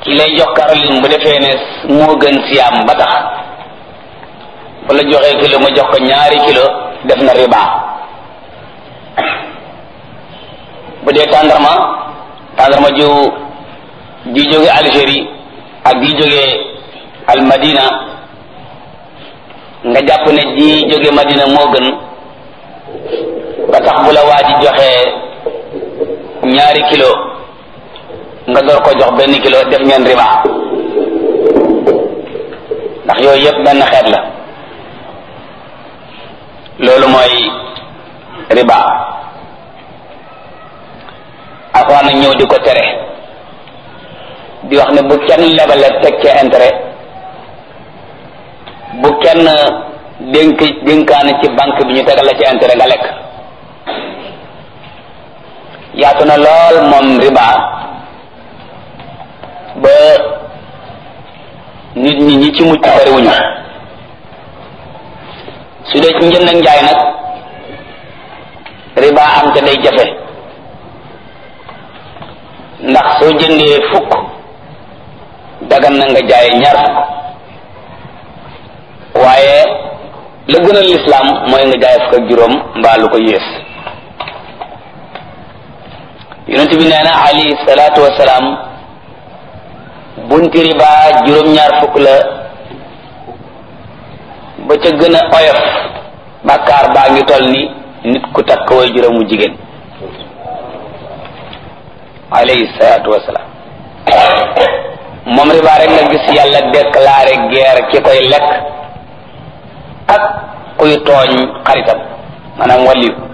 ki lay jox Caroline bu defee ne moo gën siyaam ba tax bu la joxee kilo ma jox ko ñaari kilo def na riba bu dee tàndarma tàndarma ju ji jóge Algérie ak ji jóge al Madina nga jàpp ne ji jóge Madina moo gën ba tax bu la waa ji joxee ñaari kilo nga door ko jox benn kilo def ngeen riba ndax yooyu yëpp benn xeet la loolu mooy riba alxuraan nag ñëw di ko tere di wax ne bu kenn lebale teg ca intérêt bu kenn dénk dénkaane ci banque bi ñu tegal la ci intérêt nga lekk yaatu na lool moom riba ba nit ñi ñi ci mucc bariwuñu su dee ci njënd ak njaay nag riba am te day jafe ndax soo jëndee fukk dagan na nga jaay ñaar fukk waaye la gënal lislaam mooy nga jaay fukk ak juróom mbaa lu ko yées yonent bi nee na alayhi salaatu wasalaam bunti riba juróom-ñaar fukk la ba ca gën a oyof bàkkaar baa ngi toll ni nit ku takk way juróomu jigéen alayhi salaatu wasalaam moom riba rek nga gis yàlla déclaré guerre ki koy lekk ak kuy tooñ xaritam maanaam wàlliyu